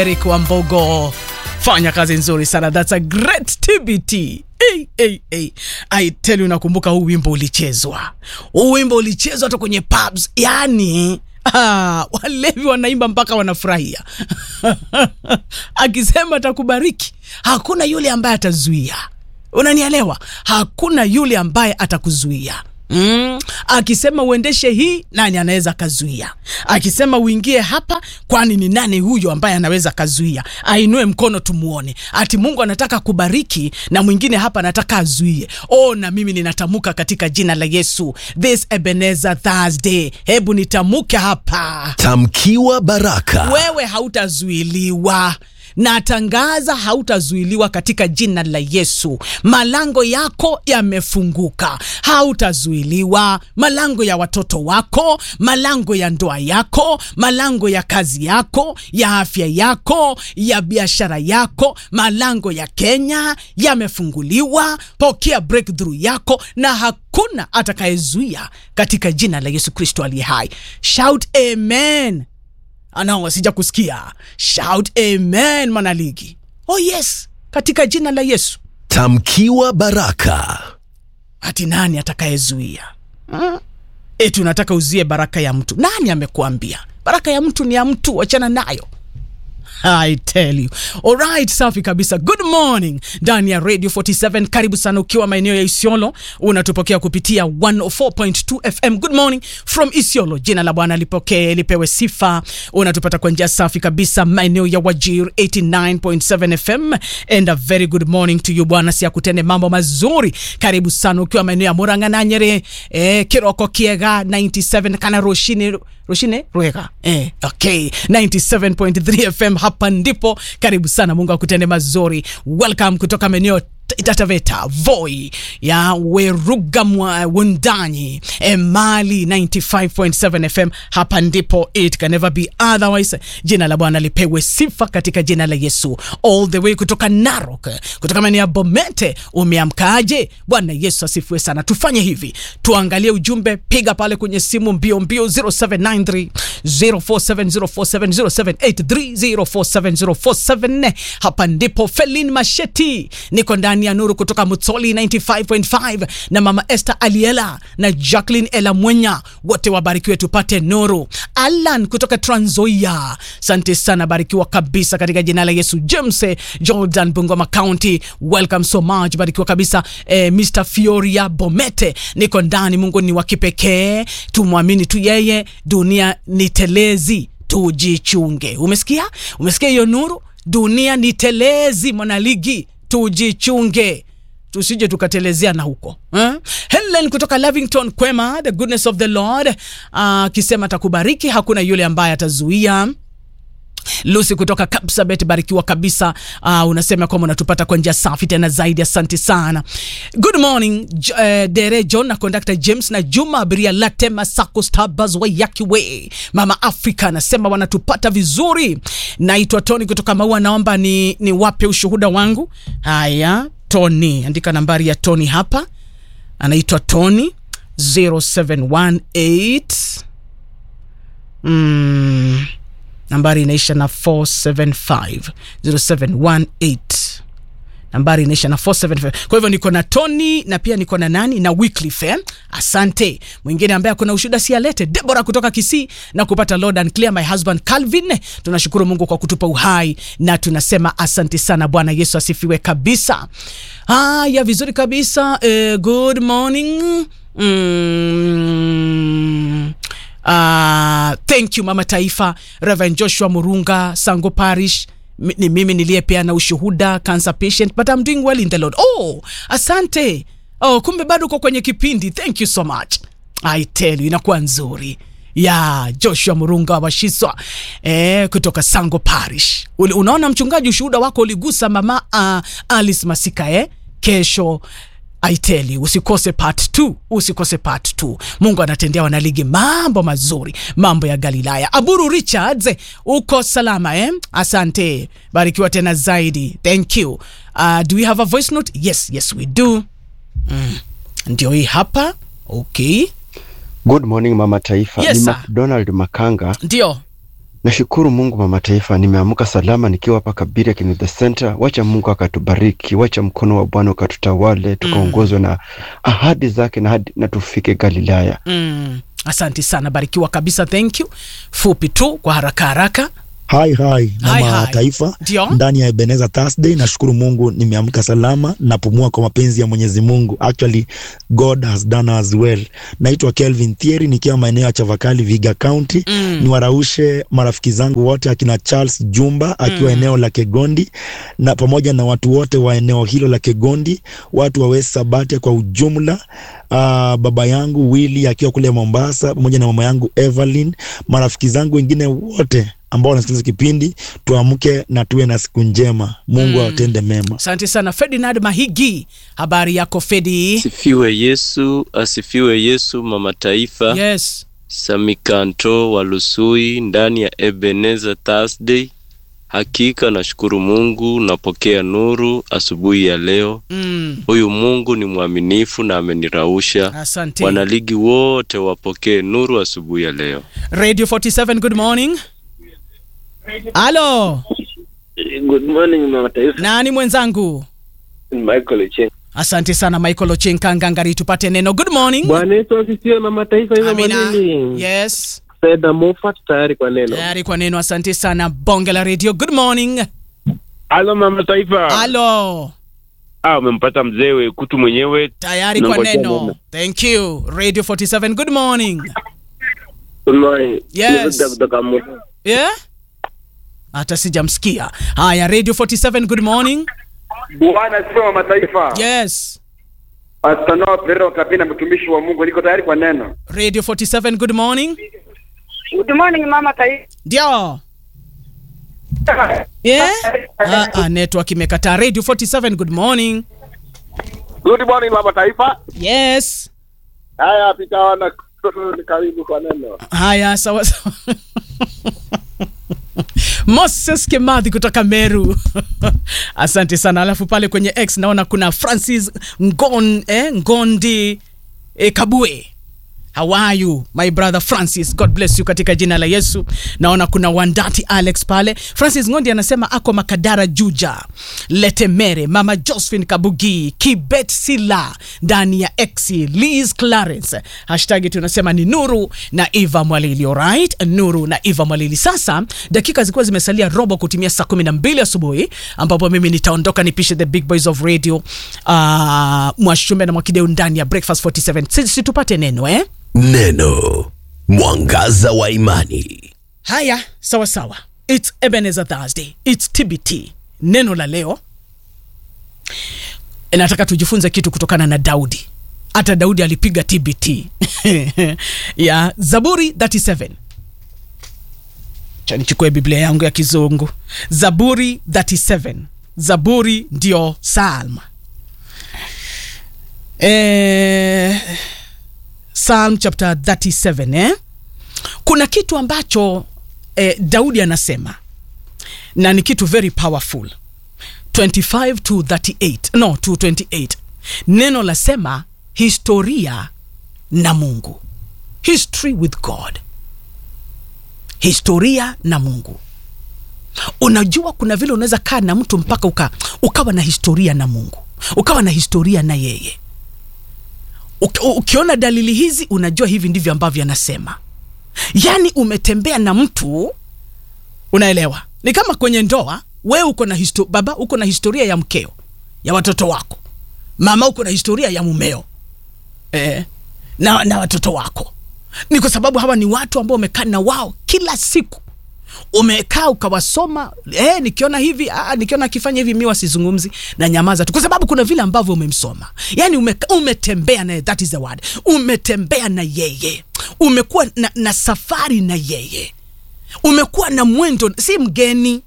Eric Wambogo, fanya kazi nzuri sana, that's a great TBT. Hey, hey, hey. I tell you, nakumbuka huu wimbo ulichezwa, huu wimbo ulichezwa hata kwenye pubs, yani Ah, walevi wanaimba mpaka wanafurahia akisema atakubariki, hakuna yule ambaye atazuia. Unanielewa? Hakuna yule ambaye atakuzuia. Mm. Akisema uendeshe hii, nani anaweza akazuia? Akisema uingie hapa, kwani ni nani huyo ambaye anaweza akazuia? Ainue mkono tumuone. Ati Mungu anataka kubariki na mwingine hapa anataka azuie. Oh, na mimi ninatamka katika jina la Yesu, this Ebenezer Thursday, hebu nitamuke hapa Tamkiwa baraka. wewe hautazuiliwa natangaza hautazuiliwa katika jina la Yesu. Malango yako yamefunguka, hautazuiliwa. Malango ya watoto wako, malango ya ndoa yako, malango ya kazi yako, ya afya yako, ya biashara yako, malango ya Kenya yamefunguliwa. Pokea breakthrough yako na hakuna atakayezuia katika jina la Yesu Kristo aliye hai. Shout amen. Anao sija kusikia. Shout amen, mwanaligi. Oh yes, katika jina la Yesu. Tamkiwa baraka. Hati nani atakayezuia? Hmm? Eti unataka uzie baraka ya mtu? Nani amekuambia? Baraka ya mtu ni ya mtu, wachana nayo. I tell you. Alright, safi kabisa. Good morning ndani ya Radio 47. Karibu sana ukiwa maeneo ya Isiolo, unatupokea kupitia 104.2 FM. Good morning from Isiolo. Jina la Bwana lipokee lipewe sifa. Unatupata kwa njia safi kabisa maeneo ya Wajir 89.7 FM. And a very good morning to you bwana, si akutende mambo mazuri. Karibu sana ukiwa maeneo ya Murang'a na Nyeri, eh, Kiroko Kiega 97 kana Roshini Roshine Rwega. Eh, okay. 97.3 FM hapa ndipo. Karibu sana, Mungu akutende mazuri. Welcome kutoka maeneo Tataveta, Voi ya Werugamwa, Wundanyi, Emali 95.7 FM. Hapa ndipo, it can never be otherwise. Jina la Bwana lipewe sifa katika jina la Yesu. All the way kutoka Narok, kutoka maeneo ya Bomete, umeamkaje? Bwana Yesu asifiwe sana. Tufanye hivi, tuangalie ujumbe, piga pale kwenye simu mbio mbio 0793 047047 0783 047047. Hapa ndipo Felin Masheti, niko ndani ya Nuru kutoka Mutsoli 95.5 na mama Esther Aliela na Jacqueline Ela Mwenya, wote wabarikiwe, tupate nuru. Alan kutoka Trans Nzoia, asante sana, barikiwa kabisa katika jina la Yesu. James Jordan Bungoma County, welcome so much, barikiwa kabisa. Eh, Mr Fioria Bomete, niko ndani. Mungu ni wa kipekee, tumwamini tu yeye. Dunia ni telezi, tujichunge. Umesikia? Umesikia hiyo nuru? Dunia ni telezi, mwanaligi tujichunge tusije tukatelezea na huko eh? Helen kutoka Lavington Kwema, the goodness of the Lord akisema uh, atakubariki, hakuna yule ambaye atazuia. Lucy kutoka Kapsabet, barikiwa kabisa. Uh, unasema kwamba unatupata kwa njia safi tena zaidi, asante sana. Good morning J uh, Dere John na conductor James na Juma abiria Latema Sako Stabas Wayakiwe, mama Africa anasema wanatupata vizuri. Naitwa Tony kutoka Maua, naomba ni, ni wape ushuhuda wangu. Haya, Tony, andika nambari ya Tony hapa, anaitwa Tony 0718 mm nambari inaisha na 475 0718 nambari inaisha na 475 kwa hivyo niko na Tony na pia niko na nani na Wycliffe eh? asante mwingine ambaye kuna ushuhuda si alete Deborah kutoka Kisii na kupata Lord and clear my husband Calvin tunashukuru Mungu kwa kutupa uhai na tunasema asante sana Bwana Yesu asifiwe kabisa haya vizuri kabisa eh, good morning mm. Uh, thank you mama taifa Reverend Joshua Murunga Sango Parish M ni mimi niliyepeana ushuhuda cancer patient but I'm doing well in the Lord. Oh, asante. Oh, kumbe bado uko kwenye kipindi. Thank you so much. I tell you inakuwa nzuri ya yeah, Joshua Murunga wa Shiswa eh, kutoka Sango Parish. Unaona mchungaji, ushuhuda wako uligusa mama uh, Alice Masika eh? Kesho I tell you, usikose part 2, usikose part 2. Mungu anatendea wanaligi mambo mazuri, mambo ya Galilaya. Aburu Richards, uko salama eh? Asante, barikiwa tena zaidi. Thank you. Uh, do we have a voice note? Yes, yes we do. Mm. Ndio hii hapa. Okay. Good morning mama taifa. Yes, ni sir. McDonald Makanga Ndio. Nashukuru Mungu mama taifa, nimeamka salama nikiwa hapa Kabiria Kinithe Center. Wacha Mungu akatubariki, wacha mkono wa Bwana ukatutawale, tukaongozwe na ahadi zake na, hadi, na tufike Galilaya. Mm. Asante sana, barikiwa kabisa. Thank you. Fupi tu kwa haraka haraka. Hai hai mama hi. taifa, Ndio. ndani ya Ebenezer Thursday. Nashukuru Mungu nimeamka salama, napumua kwa mapenzi ya Mwenyezi Mungu. Actually God has done as well. Naitwa Kelvin Thieri nikiwa maeneo ya Chavakali, Viga County. Mm. Niwaraushe marafiki zangu wote akina Charles Jumba akiwa eneo la Kegondi na pamoja na watu wote wa eneo hilo la Kegondi, watu wa West Sabatia kwa ujumla. Uh, baba yangu Willy akiwa kule Mombasa pamoja na mama yangu Evelyn, marafiki zangu wengine wote ambao wanasikiliza kipindi, tuamke na tuwe na siku njema. Mungu awatende mema. Asante sana Ferdinand Mahigi, habari yako Fedi? Asifiwe Yesu, asifiwe Yesu. Mama Taifa, Yes. Samikanto wa Lusui ndani ya Ebenezer Thursday. Hakika nashukuru Mungu, napokea nuru asubuhi ya leo. Mm. Huyu Mungu ni mwaminifu na amenirausha. Asante. Wanaligi wote wapokee nuru asubuhi ya leo. Radio 47 good morning. Halo, Good morning mama taifa. nani mwenzangu? Michael Chen. Asante sana Michael Ochenka Ngangari, tupate neno. Good morning. Bwana Yesu asifiwe mama taifa hizo Amina. manini. Yes. Seda Moffat tayari kwa neno. Tayari kwa neno. Asante sana Bonge la Radio. Good morning. Halo mama taifa. Halo. Ah, umempata mzee Wekutu mwenyewe. Tayari kwa Nangojea neno. neno. Thank you. Radio 47 good morning. Good morning. Yes. Niruda kutoka Musa. Yeah? Hata sijamsikia. Haya, Radio 47 good morning. Bwana asifiwe wa mataifa. Yes. Astanoa Perero Kapina, mtumishi wa Mungu, niko tayari kwa neno. Radio 47 good morning. Good morning mama taifa. Ndio. Yeah? Ah, ah, network imekataa. Radio 47 good morning. Good morning mama taifa. Yes. Haya pita wana ni karibu kwa neno. Haya, sawa sawa. Moses Kemadhi kutoka Meru. Asante sana. Alafu pale kwenye X naona kuna Francis Ngon, eh, Ngondi eh, Kabue. How are you my brother Francis? God bless you katika jina la Yesu. Naona kuna Wandati Alex pale. Francis Ngondi anasema ako Makadara Juja, Letemere, Mama Josephine Kabugi, Kibet Sila ndani ya X, Liz Clarence. Hashtag tunasema ni Nuru na Eva Mwalili. Alright, Nuru na Eva Mwalili. Sasa dakika zilikuwa zimesalia robo kutimia saa 12 asubuhi ambapo mimi nitaondoka nipishe the big boys of radio uh, Mwashume na Mwakideu ndani ya Breakfast 47. Sisi tupate neno eh? Neno mwangaza wa imani. Haya, sawa sawa. It's Ebenezer Thursday. It's TBT. Neno la leo nataka tujifunze kitu kutokana na Daudi. Hata Daudi alipiga TBT ya Zaburi 37. Cha nichukue Biblia yangu ya Kizungu. Zaburi 37. Zaburi ndio Psalm. Eh, Psalm chapter 37 eh? Kuna kitu ambacho eh, Daudi anasema na ni kitu very powerful 25 to 38 no to 28 neno lasema historia na Mungu history with God historia na Mungu unajua kuna vile unaweza kaa na mtu mpaka uka, ukawa na historia na Mungu ukawa na historia na yeye Uki- ukiona dalili hizi unajua hivi ndivyo ambavyo anasema yaani umetembea na mtu unaelewa ni kama kwenye ndoa wewe uko na histo, baba uko na historia ya mkeo ya watoto wako mama uko na historia ya mumeo eh, na, na watoto wako ni kwa sababu hawa ni watu ambao umekaa na wao kila siku umekaa ukawasoma eh, nikiona hivi ah, nikiona akifanya hivi mi wasizungumzi na nyamaza tu kwa sababu kuna vile ambavyo umemsoma yani ume, umetembea naye that is the word umetembea na yeye umekuwa na, na safari na yeye umekuwa na mwendo si mgeni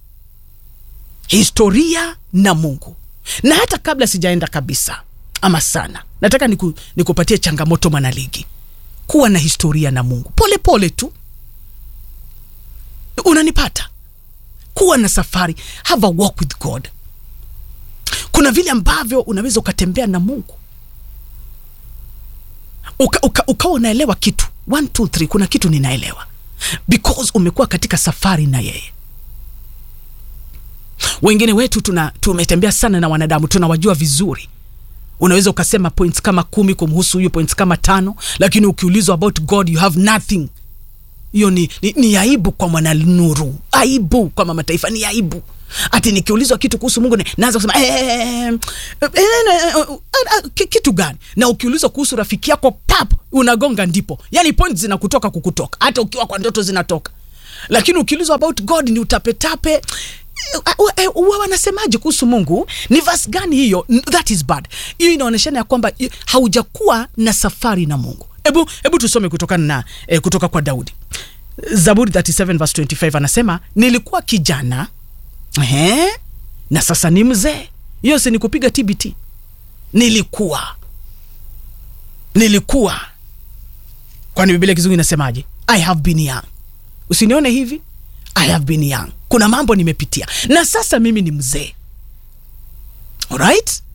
historia na mungu na hata kabla sijaenda kabisa ama sana nataka niku, nikupatie changamoto mwanaligi kuwa na historia na mungu pole pole tu unanipata kuwa na safari have a walk with god kuna vile ambavyo unaweza ukatembea na mungu ukawa uka, uka ukawa unaelewa kitu one, two, three, kuna kitu ninaelewa because umekuwa katika safari na yeye wengine wetu tuna tumetembea sana na wanadamu tunawajua vizuri unaweza ukasema points kama kumi kumhusu huyu points kama tano lakini ukiulizwa about god you have nothing hiyo ni, ni, ni aibu kwa mwananuru aibu kwa mama taifa ni aibu ati nikiulizwa kitu kuhusu mungu ni- naanza kusema eh, eh, eh, eh, eh, eh, eh, ki- kitu gani na ukiulizwa kuhusu rafiki yako pap unagonga ndipo yani point zinakutoka kukutoka hata ukiwa kwa ndoto zinatoka lakini ukiulizwa about god ni utapetape eh, eh, wa- wanasemaje kuhusu mungu ni vas gani hiyo N- that is bad hiyo inaonyeshana ya kwamba i- haujakuwa na safari na mungu hebu hebu tusome kutokana na eh, kutoka kwa daudi zaburi 37 verse 25 anasema nilikuwa kijana Ehe, na sasa ni mzee hiyo si ni kupiga tbt nilikuwa nilikuwa kwani biblia kizungu inasemaje i have been young usinione hivi i have been young kuna mambo nimepitia na sasa mimi ni mzee alright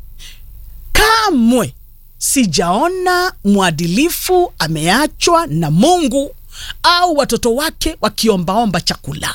kamwe sijaona mwadilifu ameachwa na mungu au watoto wake wakiombaomba chakula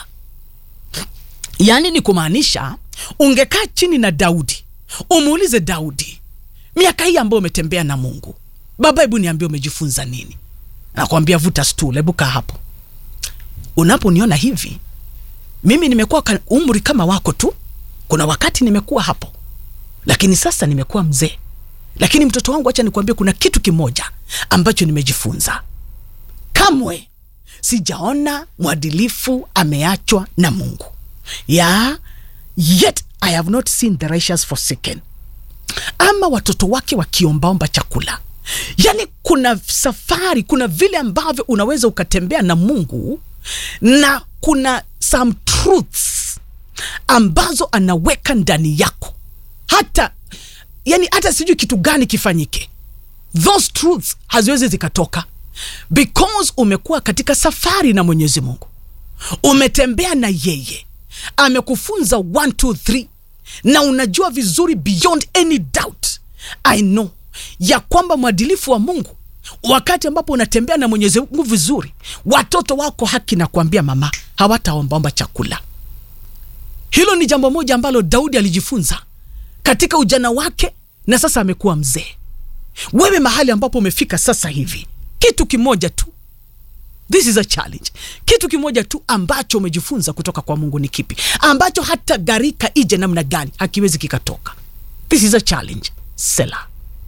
yaani ni kumaanisha ungekaa chini na daudi umuulize daudi miaka hii ambayo umetembea na mungu baba hebu niambie umejifunza nini nakwambia vuta stool hebu kaa hapo unaponiona hivi mimi nimekuwa ka- umri kama wako tu kuna wakati nimekuwa hapo lakini sasa nimekuwa mzee lakini mtoto wangu acha nikuambia kuna kitu kimoja ambacho nimejifunza kamwe sijaona mwadilifu ameachwa na mungu ya yet i have not seen the righteous forsaken ama watoto wake wakiombaomba chakula yaani kuna safari kuna vile ambavyo unaweza ukatembea na mungu na kuna some truths ambazo anaweka ndani yako hata yani hata sijui kitu gani kifanyike those truths haziwezi zikatoka because umekuwa katika safari na mwenyezi mungu umetembea na yeye amekufunza 1 2 3 na unajua vizuri beyond any doubt i know ya kwamba mwadilifu wa mungu wakati ambapo unatembea na mwenyezi mungu vizuri watoto wako haki na kuambia mama hawataombaomba chakula hilo ni jambo moja ambalo daudi alijifunza katika ujana wake na sasa amekuwa mzee wewe mahali ambapo umefika sasa hivi kitu kimoja tu this is a challenge kitu kimoja tu ambacho umejifunza kutoka kwa mungu ni kipi ambacho hata gharika ije namna gani hakiwezi kikatoka this is a challenge sela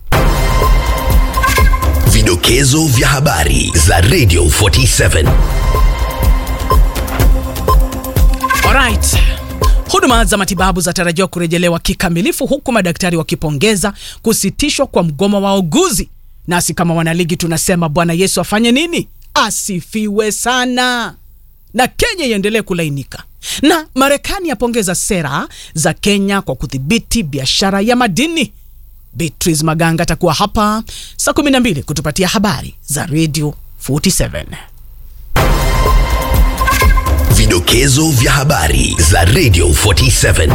Vidokezo vya habari za Radio 47. Alright. Huduma za matibabu zatarajiwa kurejelewa kikamilifu huku madaktari wakipongeza kusitishwa kwa mgomo wa wauguzi. Nasi kama wanaligi tunasema Bwana Yesu afanye nini? Asifiwe sana, na Kenya iendelee kulainika. Na Marekani yapongeza sera za Kenya kwa kudhibiti biashara ya madini. Beatrice Maganga atakuwa hapa saa 12 kutupatia habari za Radio 47. Vidokezo vya habari za Radio 47.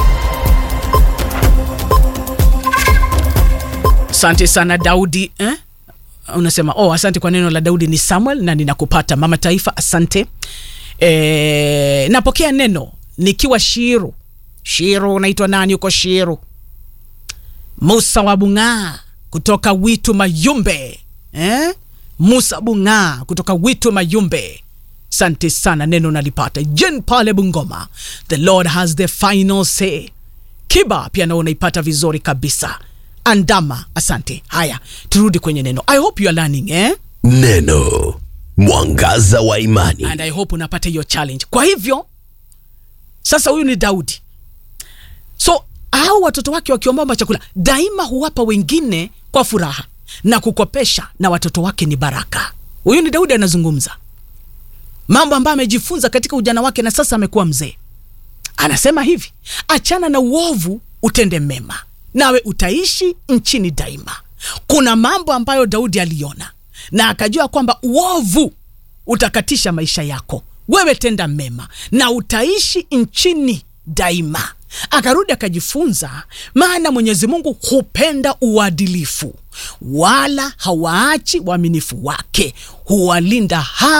asante sana daudi eh? unasema oh, asante kwa neno la daudi ni samuel na ninakupata mama taifa asante e, napokea neno nikiwa shiru shiru unaitwa nani huko shiru musa wa bung'aa kutoka witu mayumbe eh? musa bung'aa kutoka witu mayumbe asante sana neno nalipata jen pale bungoma the lord has the final say kiba pia nao unaipata vizuri kabisa andama asante haya turudi kwenye neno i hope you are learning eh? Neno mwangaza wa imani. and i hope unapata hiyo challenge kwa hivyo sasa huyu ni daudi so au watoto wake wakiombaomba chakula daima huwapa wengine kwa furaha na kukopesha na watoto wake ni baraka huyu ni daudi anazungumza mambo ambayo amejifunza katika ujana wake na sasa amekuwa mzee anasema hivi achana na uovu utende mema nawe utaishi nchini daima kuna mambo ambayo daudi aliona na akajua kwamba uovu utakatisha maisha yako wewe tenda mema na utaishi nchini daima akarudi akajifunza maana mwenyezi mungu hupenda uadilifu wala hawaachi waaminifu wake huwalinda hao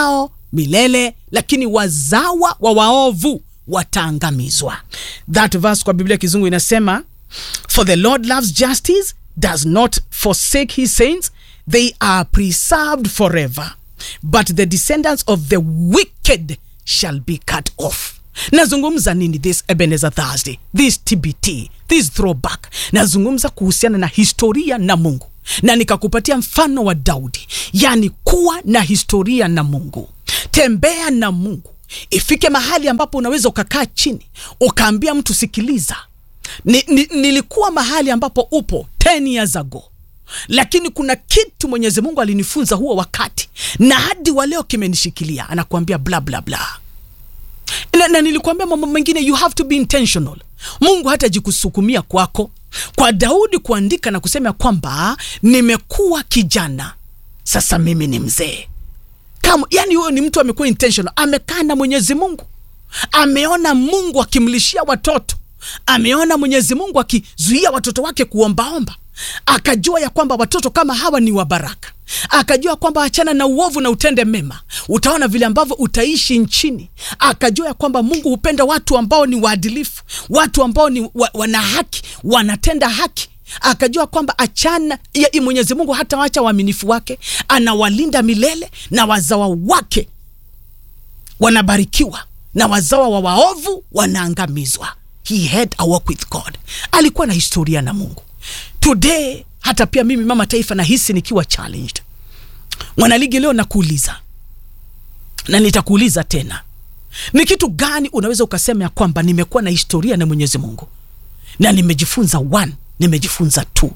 milele lakini wazawa wa waovu wataangamizwa that verse kwa biblia kizungu inasema for the lord loves justice does not forsake his saints they are preserved forever but the descendants of the wicked shall be cut off nazungumza nini this ebenezer thursday this tbt this throwback nazungumza kuhusiana na historia na mungu na nikakupatia mfano wa daudi yani kuwa na historia na mungu tembea na mungu ifike mahali ambapo unaweza ukakaa chini ukaambia mtu sikiliza ni, ni, nilikuwa mahali ambapo upo 10 years ago lakini kuna kitu mwenyezi mungu alinifunza huo wakati na hadi wa leo kimenishikilia anakuambia bla bla bla na, na nilikuambia mambo mengine you have to be intentional mungu hatajikusukumia kwako kwa daudi kuandika na kusema kwamba nimekuwa kijana sasa mimi ni mzee kama yani huyo ni mtu amekuwa intentional amekaa na mwenyezi mungu ameona mungu akimlishia watoto ameona mwenyezi mungu akizuia watoto wake kuombaomba akajua ya kwamba watoto kama hawa ni wa baraka akajua kwamba achana na uovu na utende mema utaona vile ambavyo utaishi nchini akajua ya kwamba mungu hupenda watu ambao ni waadilifu watu ambao ni wa, wana haki wanatenda haki akajua kwamba achana ya mwenyezi mungu hata wacha waaminifu wake anawalinda milele na wazawa wake wanabarikiwa na wazawa wa waovu wanaangamizwa he had a walk with god alikuwa na historia na mungu today hata pia mimi mama taifa nahisi nikiwa challenged mwanaligi leo nakuuliza na nitakuuliza tena ni kitu gani unaweza ukasema ya kwamba nimekuwa na historia na mwenyezi mungu na nimejifunza one nimejifunza two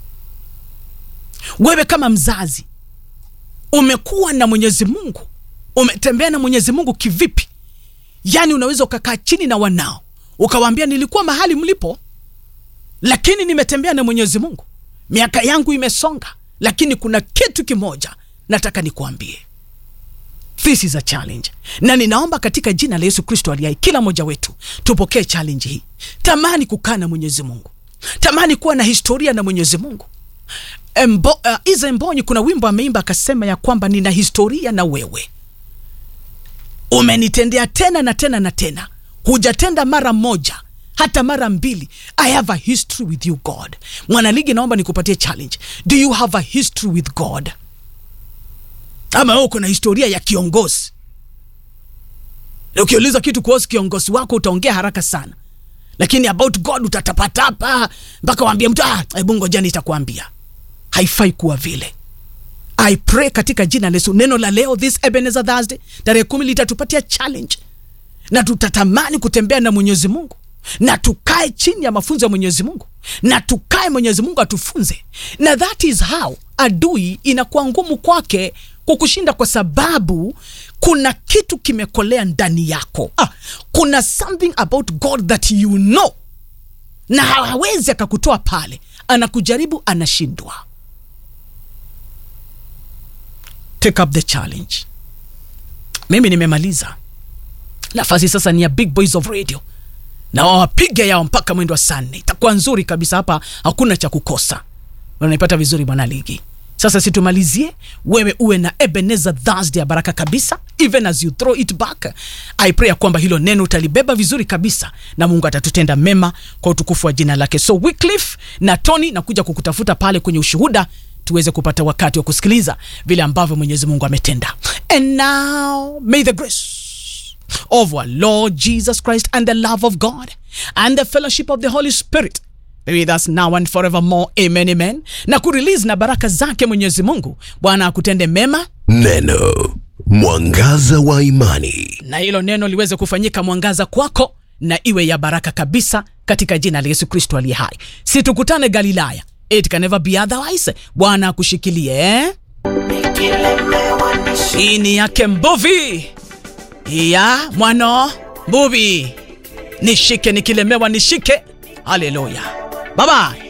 wewe kama mzazi umekuwa na mwenyezi mungu umetembea na mwenyezi mungu kivipi yaani unaweza ukakaa chini na wanao ukawaambia nilikuwa mahali mlipo lakini nimetembea na mwenyezi mungu miaka yangu imesonga lakini kuna kitu kimoja nataka nikuambie this is a challenge na ninaomba katika jina la yesu kristo aliai kila mmoja wetu tupokee challenge hii tamani kukaa na mwenyezi mungu tamani kuwa na historia na mwenyezi mungu Embo, uh, iza mbonyi kuna wimbo ameimba akasema ya kwamba nina historia na wewe umenitendea tena na tena na tena hujatenda mara moja hata mara mbili i have a history with you god mwanaligi naomba nikupatie challenge do you have a history with god ama wewe uko na historia ya kiongozi na ukiuliza kitu kuhusu kiongozi wako utaongea haraka sana lakini about god utatapatapa mpaka waambie mtu ah, hebu ngoja nitakuambia haifai kuwa vile i pray katika jina la yesu neno la leo this ebenezer thursday tarehe kumi litatupatia challenge na tutatamani kutembea na mwenyezi mungu na tukae chini ya mafunzo ya mwenyezi mungu na tukae mwenyezi mungu atufunze na that is how adui inakuwa ngumu kwake kukushinda kwa sababu kuna kitu kimekolea ndani yako ah, kuna something about god that you know na hawezi akakutoa pale anakujaribu anashindwa take up the challenge mimi nimemaliza nafasi sasa ni ya big boys of radio na wawapige yao mpaka mwendo wa saa nne itakuwa nzuri kabisa hapa hakuna cha kukosa unaipata vizuri bwana ligi sasa situmalizie wewe uwe na ebenezer thursday ya baraka kabisa even as you throw it back i pray ya kwamba hilo neno utalibeba vizuri kabisa na mungu atatutenda mema kwa utukufu wa jina lake so wycliffe na tony nakuja kukutafuta pale kwenye ushuhuda tuweze kupata wakati wa kusikiliza vile ambavyo mwenyezi mungu ametenda and now may the grace of our Lord Jesus Christ and the love of God and the fellowship of the Holy Spirit be with us now and forevermore. Amen, amen. Na kurelease na baraka zake Mwenyezi Mungu. Bwana akutende mema Neno mwangaza wa imani. na hilo neno liweze kufanyika mwangaza kwako na iwe ya baraka kabisa katika jina la Yesu Kristo aliye hai. Si tukutane Galilaya. It can never be otherwise. Bwana akushikilie eh? Hii ni yake Mbuvi ya mwano Mbuvi, nishike nikilemewa, nishike. Haleluya, bye bye.